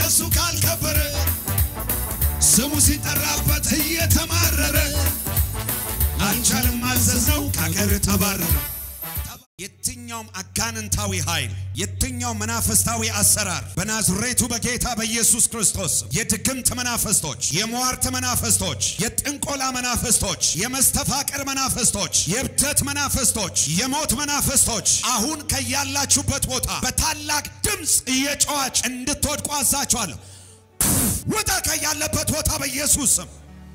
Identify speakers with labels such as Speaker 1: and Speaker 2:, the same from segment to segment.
Speaker 1: እሱ ካልከበረ ስሙ ሲጠራበት እየተማረረ አልቻልም ማዘዝነው ከአገር ተባረረ። የትኛውም አጋንንታዊ ኃይል የትኛውም መናፍስታዊ አሰራር በናዝሬቱ በጌታ በኢየሱስ ክርስቶስ የድግምት መናፍስቶች፣ የሟርት መናፍስቶች፣ የጥንቆላ መናፍስቶች፣ የመስተፋቅር መናፍስቶች፣ የእብደት መናፍስቶች፣ የሞት መናፍስቶች አሁን ከያላችሁበት ቦታ በታላቅ ድምፅ እየጮኻች እንድትወድቁ አዛችኋለሁ። ውጣ ከያለበት ቦታ በኢየሱስ ስም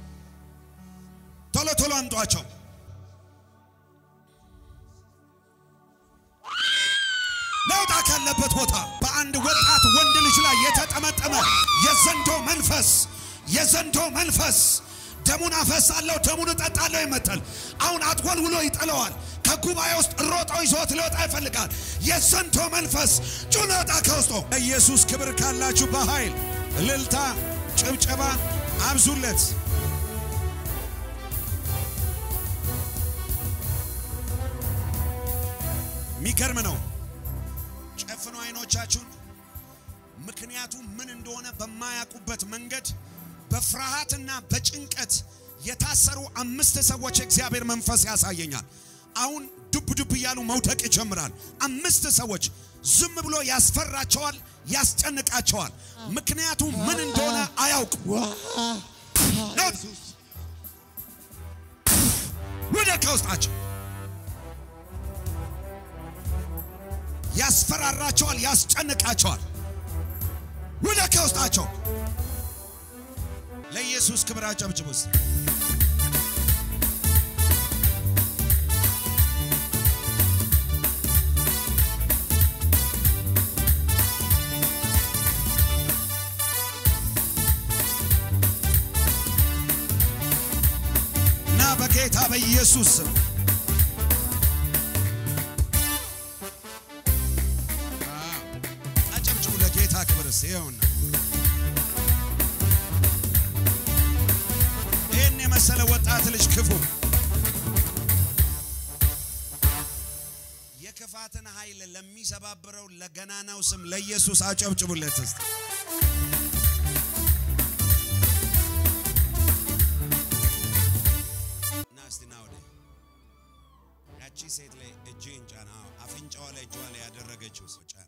Speaker 1: ቶሎ ቶሎ አምጧቸው። ለውጣ ካለበት ቦታ በአንድ ወጣት ወንድ ልጅ ላይ የተጠመጠመ የዘንዶ መንፈስ የዘንዶ መንፈስ ደሙን አፈሳለሁ ደሙን እጠጣለሁ ይመታል። አሁን አትወልውሎ ይጥለዋል። ከጉባኤ ውስጥ ሮጦ ይዞት ሊወጣ ይፈልጋል። የዘንዶ መንፈስ ጩን ወጣ ከውስጡ። ኢየሱስ ክብር ካላችሁ በኃይል እልልታ፣ ጭብጨባ አብዙለት። የሚገርም ነው። ጨፍኑ አይኖቻችሁን። ምክንያቱም ምን እንደሆነ በማያውቁበት መንገድ በፍርሃትና በጭንቀት የታሰሩ አምስት ሰዎች የእግዚአብሔር መንፈስ ያሳየኛል። አሁን ዱብ ዱብ እያሉ መውደቅ ይጀምራል። አምስት ሰዎች ዝም ብሎ ያስፈራቸዋል፣ ያስጨንቃቸዋል። ምክንያቱም ምን እንደሆነ አያውቁ። ወደ ከውስጣቸው ያስፈራራቸዋል፣ ያስጨንቃቸዋል። ወደ ከውስጣቸው ለኢየሱስ ክብር አጨብጭቡ። እስቲ እና በጌታ በኢየሱስ ስም አጨብጭቡ ለጌታ ክብርስ ይኸውና ይህን የመሰለ ወጣት ልጅ ክፉ የክፋትን ኃይል ለሚሰባብረው ለገናናው ስም ለኢየሱስ አጨብጭቡለት እስቲ። ና እስቲ ና ወደ ያቺ ሴት ላይ እጅህን ጫን። አዎ፣ አፍንጫዋ ላይ እጇ ላይ ያደረገችው ሰው ጫን።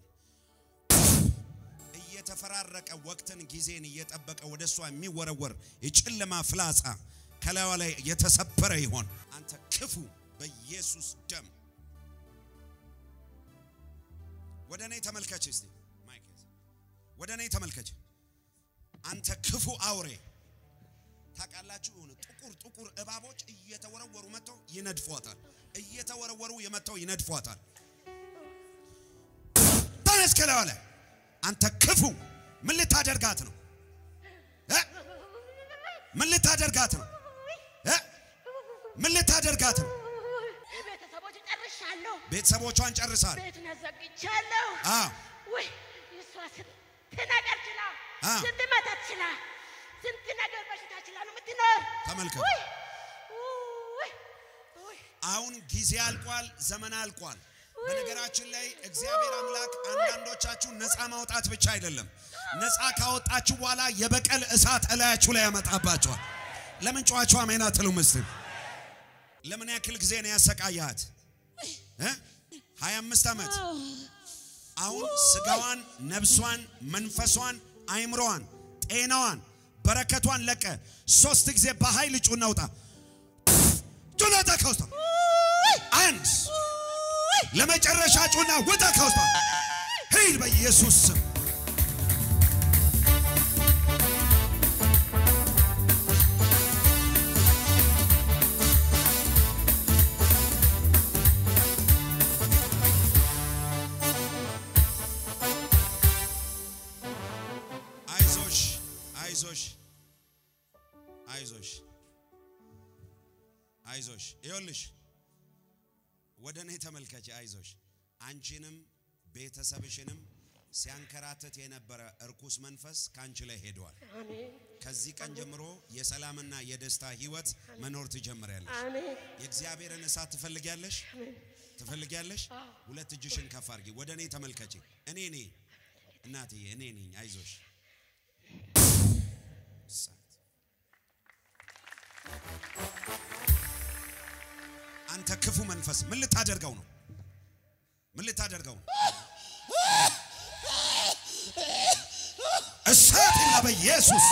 Speaker 1: እየተፈራረቀ ወቅትን ጊዜን እየጠበቀ ወደ እሷ የሚወረወር የጨለማ ፍላጻ ከላዩ ላይ የተሰበረ ይሆን። አንተ ክፉ በኢየሱስ ደም ወደ እኔ ተመልከች እስቲ ማይክ ያዝ። ወደ እኔ ተመልከች። አንተ ክፉ አውሬ ታውቃላችሁ፣ የሆነ ጥቁር ጥቁር እባቦች እየተወረወሩ መጥተው ይነድፏታል። እየተወረወሩ የመጥተው ይነድፏታል። ተነስ ከላዩ ላይ አንተ ክፉ ምን ልታደርጋት ነው እ? ምን ልታደርጋት ነው እ? ምን ልታደርጋት ነው?
Speaker 2: ቤተሰቦች ጨርሻለሁ።
Speaker 1: ቤተሰቦቿን ጨርሳል።
Speaker 2: ቤት ነዘግቻለሁ።
Speaker 1: አዎ
Speaker 2: ውይ እሷ ስንት ነገር ችላ፣
Speaker 1: አ።
Speaker 2: ስንት መተት ችላ፣ ስንት ነገር በሽታ ችላ ነው የምትኖር።
Speaker 1: ተመልከት።
Speaker 2: ውይ ውይ ውይ
Speaker 1: አሁን ጊዜ አልቋል፣ ዘመን አልቋል። በነገራችን ላይ እግዚአብሔር አምላክ አንዳንዶቻችሁ ነፃ ማውጣት ብቻ አይደለም፣ ነፃ ካወጣችሁ በኋላ የበቀል እሳት እላያችሁ ላይ ያመጣባቸዋል። ለምን ጨዋችሁ አሜን አትሉም? እስቲ ለምን ያክል ጊዜ ነው ያሰቃያት? እ 25 ዓመት አሁን ስጋዋን፣ ነፍሷን፣ መንፈሷን፣ አይምሮዋን፣ ጤናዋን፣ በረከቷን ለቀ። ሶስት ጊዜ በኃይል ጩና ውጣ ጩና ውጣ ከውስጧ አንድ ለመጨረሻ ጩና ውጣ ከውስጧ ሂድ በኢየሱስ ስም አይዞሽ አይዞሽ አይዞሽ አይዞሽ ይኸውልሽ ወደ እኔ ተመልከች አይዞሽ አንቺንም ቤተሰብሽንም ሲያንከራትት የነበረ እርኩስ መንፈስ ከአንቺ ላይ ሄደዋል
Speaker 2: አሜን
Speaker 1: ከዚህ ቀን ጀምሮ የሰላምና የደስታ ህይወት መኖር ትጀምሪያለሽ
Speaker 2: አሜን
Speaker 1: የእግዚአብሔርን እሳት ትፈልጊያለሽ ትፈልጊያለሽ ሁለት እጅሽን ከፍ አድርጊ ወደ እኔ ተመልከቺ እኔ ነኝ እናትዬ እኔ ነኝ አይዞሽ እሳት አንተ ክፉ መንፈስ ምን ልታደርገው ነው? ምን ልታደርገው ነው? እሳት ይላ በኢየሱስ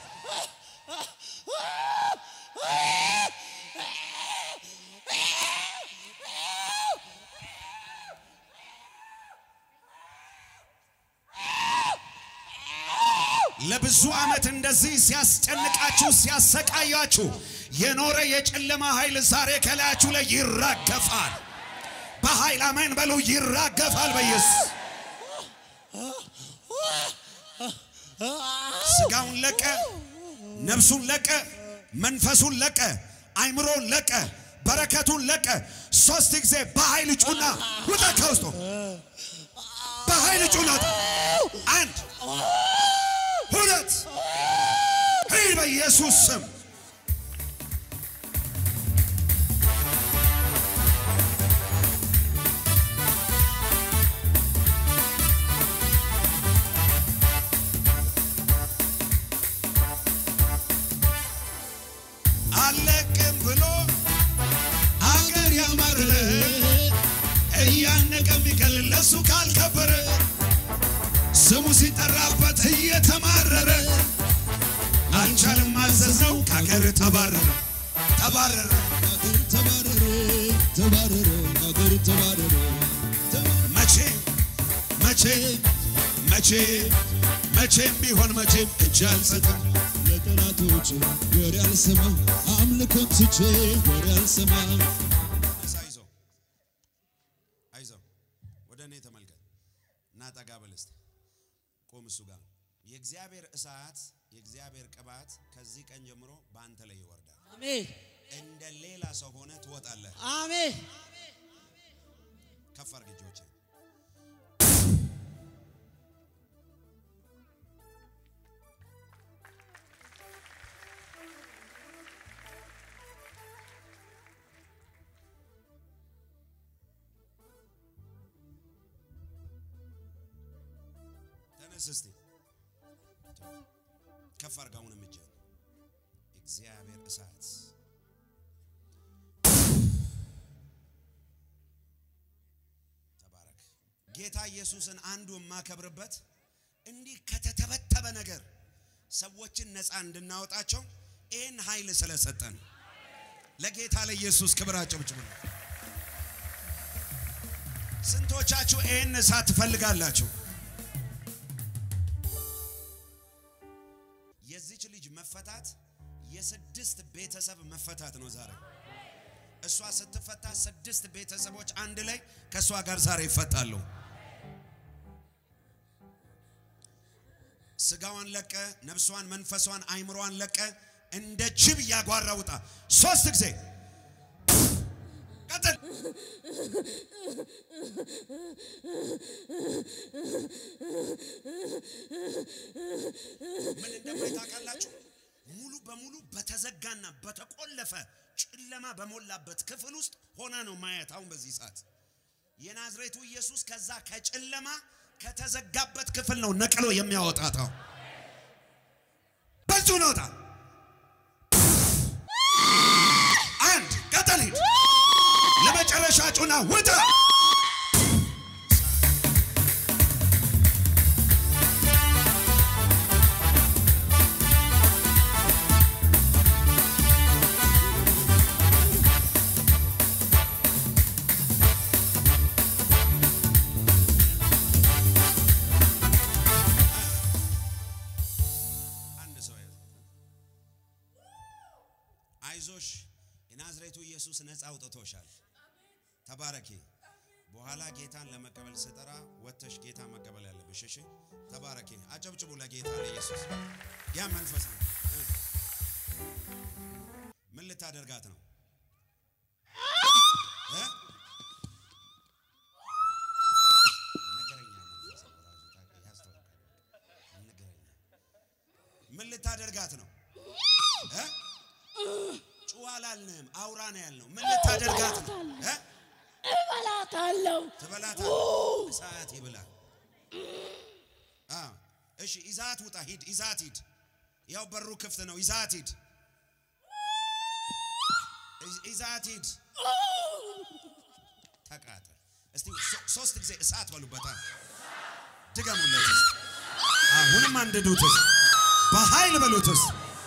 Speaker 1: ለብዙ ዓመት እንደዚህ ሲያስጨንቃችሁ ሲያሰቃያችሁ የኖረ የጨለማ ኃይል ዛሬ ከላያችሁ ላይ ይራገፋል። በኃይል አሜን በሉ። ይራገፋል በኢየሱስ ስጋውን ለቀ፣ ነፍሱን ለቀ፣ መንፈሱን ለቀ፣ አይምሮን ለቀ፣ በረከቱን ለቀ። ሶስት ጊዜ በኃይል ጩና ውጣ ከውስጡ በኃይል ጩና ውጣ። አንድ ሁለት ሂድ በኢየሱስ ስም አለቅም ብሎ አገር ያማረ እያነቀ የሚገል ለሱ ካልከበረ ስሙ ሲጠራበት እየተማረረ አልቻልም ማዘዘው ከአገር ተባረረ ተባረረ
Speaker 3: አገር ተባረረ ተባረረ አገር ተባረረ
Speaker 1: መቼ መቼ መቼ መቼም ቢሆን መቼም እጅ አልሰጥም
Speaker 3: ለጠላቶች ወሬ አልሰማም አምልኮን ትቼ ወሬ አልሰማም
Speaker 1: አይዞ አይዞ ወደ እኔ ተመልከት እና ጠጋ በል እስቲ ቆም እሱ ጋር የእግዚአብሔር እሳት የእግዚአብሔር ቅባት ከዚህ ቀን ጀምሮ በአንተ ላይ ይወርዳል
Speaker 2: አሜን
Speaker 1: እንደ ሌላ ሰው ሆነ ትወጣለህ
Speaker 2: አሜን
Speaker 1: ከፍ አድርግ እጆችን ተነስ እስቲ ከፍ አድርግ አሁንም እጅህን እግዚአብሔር እሳት ተባረክ። ጌታ ኢየሱስን አንዱ የማከብርበት እንዲህ ከተተበተበ ነገር ሰዎችን ነፃ እንድናወጣቸው ይህን ኃይል ስለሰጠን ለጌታ ለኢየሱስ ክብር አጨብጭቡ። ስንቶቻችሁ ይህን እሳት ትፈልጋላችሁ? የዚች ልጅ መፈታት የስድስት ቤተሰብ መፈታት ነው ዛሬ። እሷ ስትፈታ ስድስት ቤተሰቦች አንድ ላይ ከእሷ ጋር ዛሬ ይፈታሉ። ስጋዋን ለቀ፣ ነፍሷን፣ መንፈሷን፣ አይምሯን ለቀ። እንደ ጅብ እያጓራ ውጣ። ሶስት ጊዜ ቀጥል። ምን እንደሆነ ታውቃላችሁ? ሙሉ በሙሉ በተዘጋና በተቆለፈ ጨለማ በሞላበት ክፍል ውስጥ ሆና ነው ማየት። አሁን በዚህ ሰዓት የናዝሬቱ ኢየሱስ ከዛ ከጨለማ ከተዘጋበት ክፍል ነው ነቅሎ የሚያወጣት። አሁን በዙ ነውጣ አንድ ቀጠል ሂድ ለመጨረሻ ጩና ውጣ። አንድ ሰው ያዘ። አይዞሽ የናዝሬቱ ኢየሱስ ነፃ አውጥቶሻል። ተባረኪ። በኋላ ጌታን ለመቀበል ስጠራ ወጥተሽ ጌታ መቀበል ያለብሽ። እሺ፣ ተባረኪ። አጨብጭቡ ለጌታ ለኢየሱስ። ያ መንፈስ ነው። እ። ምን ልታደርጋት ነው? እ? ነገረኛ መንፈስ ነው ራሱ ታውቃ- ያስታውቃል። ነገረኛ ምን ልታደርጋት ነው? እ? ጩኸ አላልንም፣ አውራ ነው ያልነው። ምን ልታደርጋት ነው? እ?
Speaker 2: እበላታለሁ
Speaker 1: ትበላታ እሳት ይብላ። አዎ፣ እሺ፣ ይዛት ውጣ፣ ሂድ፣ ይዛት ሂድ፣ ያው በሩ ክፍት ነው። ይዛት ሂድ፣ ይዛት ሂድ። ተቃጠል። እስቲ ሶ- ሶስት ጊዜ እሳት በሉበታል። ድገሙለት። እስቲ። አሁንም አንድዱትስ፣ በኃይል በሉትስ።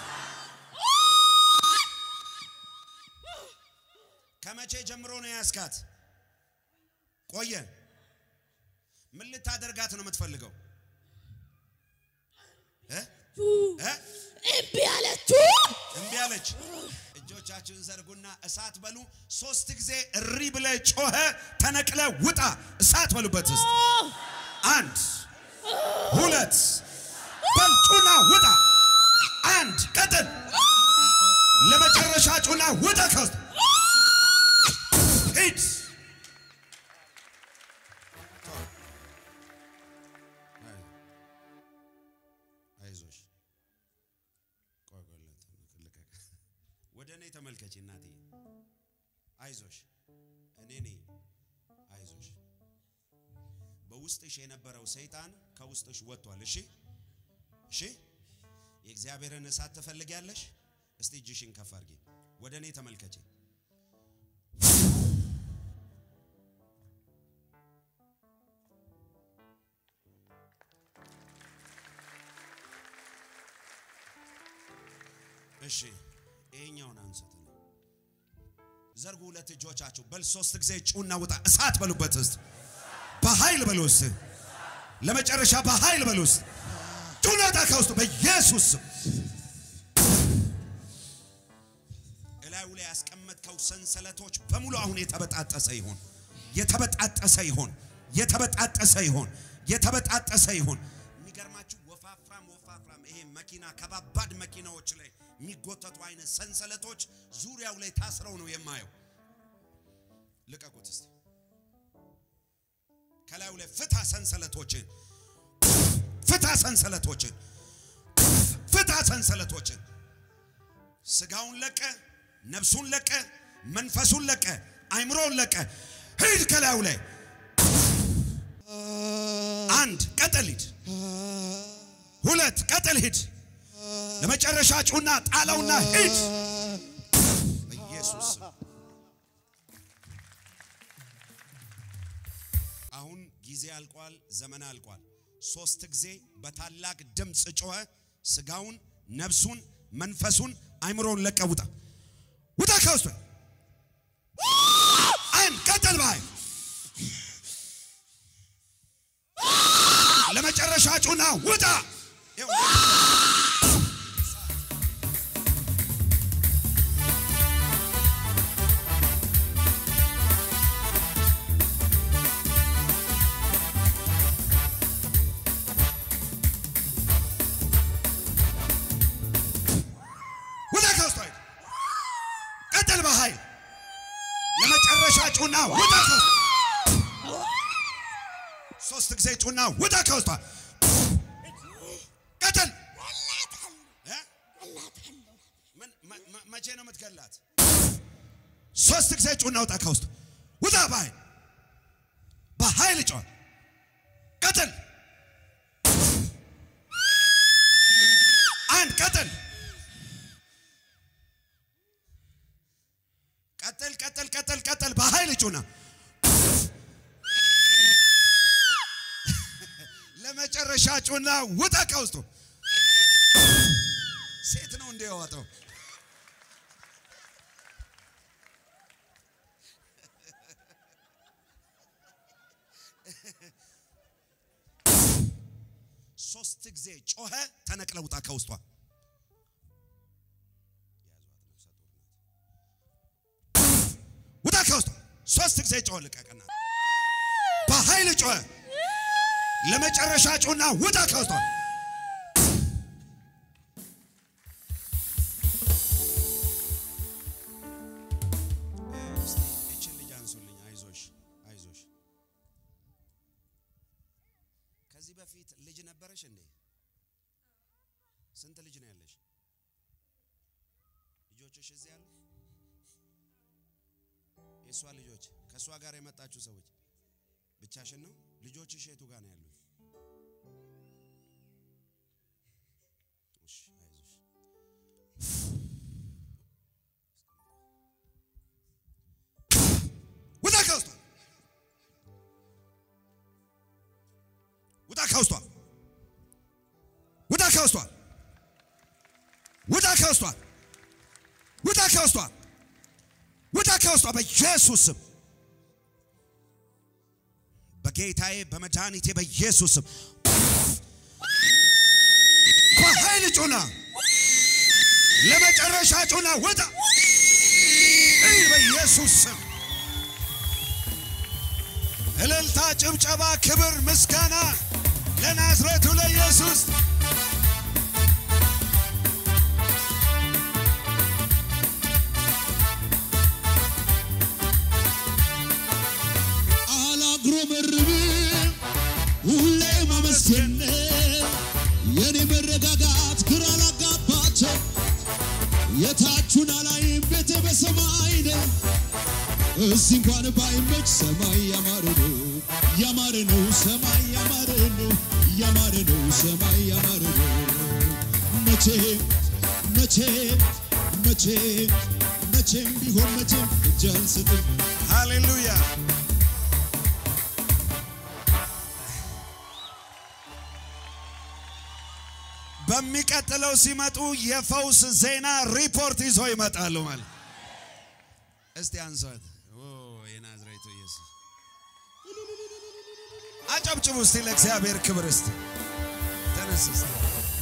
Speaker 1: ከመቼ ጀምሮ ነው ያስካት? ቆየ። ምን ልታደርጋት ነው የምትፈልገው? እ? እ?
Speaker 2: እምቢ አለችው።
Speaker 1: እምቢ አለች። እጆቻችሁን ዘርጉና እሳት በሉ። ሶስት ጊዜ እሪ ብለ ጮኸ፣ ተነቅለ ውጣ። እሳት በሉበት ውስጥ አንድ ሁለት በል ጩና ውጣ። አንድ ቀጥል። ለመጨረሻ ጩና ውጣ ከውስጥ ሂድ። አይዞሽ ቆይ ቆይ ልቀቅ። ልቀቅ። ወደ እኔ ተመልከች እናቴ። አይዞሽ እኔ ነኝ። አይዞሽ በውስጥሽ የነበረው ሰይጣን ከውስጥሽ ወጥቷል። እሺ እሺ። የእግዚአብሔርን እሳት ትፈልጊያለሽ? እስቲ እጅሽን ከፍ አድርጊ። ወደ እኔ ተመልከች። እሺ ይሄኛውን አንሱት ነው። ዘርጉ ሁለት እጆቻችሁ። በል ሶስት ጊዜ ጩና ውጣ። እሳት በሉበት ውስጥ በኃይል በሉ ውስጥ ለመጨረሻ በኃይል በሉ ውስጥ ጩና ውጣ ከውስጡ በኢየሱስ ስም። እላዩ ላይ ያስቀመጥከው ሰንሰለቶች በሙሉ አሁን የተበጣጠሰ ይሆን፣ የተበጣጠሰ ይሆን፣ የተበጣጠሰ ይሆን፣ የተበጣጠሰ ይሆን። የሚገርማችሁ ወፋፍራም ወፋፍራም ይሄ መኪና ከባባድ መኪናዎች ላይ የሚጎተቱ አይነት ሰንሰለቶች ዙሪያው ላይ ታስረው ነው የማየው። ልቀቁት እስቲ። ከላዩ ላይ ፍታ ሰንሰለቶችን፣ ፍታ ሰንሰለቶችን፣ ፍታ ሰንሰለቶችን። ስጋውን ለቀ፣ ነፍሱን ለቀ፣ መንፈሱን ለቀ፣ አይምሮውን ለቀ። ሂድ ከላዩ ላይ አንድ ቀጥል ሂድ፣ ሁለት ቀጥል ሂድ፣ ለመጨረሻ ጩና ጣለውና ሂድ በኢየሱስ ስም። አሁን ጊዜ አልቋል፣ ዘመን አልቋል። ሶስት ጊዜ በታላቅ ድምፅ ጮኸ። ስጋውን፣ ነፍሱን፣ መንፈሱን፣ አይምሮውን ለቀ ውጣ፣ ውጣ ከውስጡ አንድ ቀጥል ባይ ለመጨረሻ ጩና ውጣ። ይኸው ውጣ ከውስጡ ሂድ። ቀጥል በኃይል ለመጨረሻ ጩና ውጣ ከውስጡ ሶስት ጊዜ ጩና ውጣ ከውስጧ ቀጥል እ? ምን መ- መ- መቼ ነው የምትገላት? ሶስት ጊዜ ጩና ውጣ ከውስጥ ውጣ በኃይል በኃይል ጮህ ቀጥል አንድ ቀጥል ቀጥል ቀጥል ቀጥል ቀጥል በኃይል ጩና ለመጨረሻ ጩና ውጣ ከውስጡ ሴት ነው እንደ ያወጣው ሶስት ጊዜ ጮኸ ተነቅለ ውጣ ከውስጧ ውጣ ከውስጧ ሶስት ጊዜ ጮኸ ልቀቅና በኃይል ጮኸ ለመጨረሻ ጩና ውጣ ከውስጧ እስቲ እችን ልጅ አንሱልኝ። አይዞሽ አይዞሽ። ከዚህ በፊት ልጅ ነበረሽ እንዴ? ስንት ልጅ ነው ያለሽ? ልጆችሽ እዚህ ያሉ? የእሷ ልጆች ከእሷ ጋር የመጣችሁ ሰዎች ብቻሽን ነው? ልጆችሽ የቱ ጋር ነው ያሉት? እሺ አይዞሽ። ከውስጧ ውጣ ከውስጧ ውጣ ከውስጧ ውጣ ከውስጧ በኢየሱስ ስም በጌታዬ በመድኃኒቴ በኢየሱስ ስም በኃይል ጩና ለመጨረሻ ጩና ውጣ እይ በኢየሱስ ስም እልልታ፣ ጭብጨባ፣ ክብር፣ ምስጋና ለናዝሬቱ ለኢየሱስ
Speaker 3: አላጉረመርምም ሁሌ ማመስገን የኔ መረጋጋት ግራ ላጋባቸው የታቹን አላይም ቤቴ በሰማይ ነው እዚህ እንኳን ባይመች ሰማይ ያማረ ነው ያማረ ነው ሰማይ ያማረ ነው ያማረ ነው ሰማይ ያማረ ነው መቼም መቼም መቼም መቼም ቢሆን መቼም እጅ አልሰጥም
Speaker 1: ሃሌሉያ በሚቀጥለው ሲመጡ የፈውስ ዜና ሪፖርት ይዞ ይመጣሉ ማለት እስቲ አንሷት ኦ የናዝሬቱ ኢየሱስ አጨብጭቡ እስቲ ለእግዚአብሔር ክብር እስቲ ተነስ እስቲ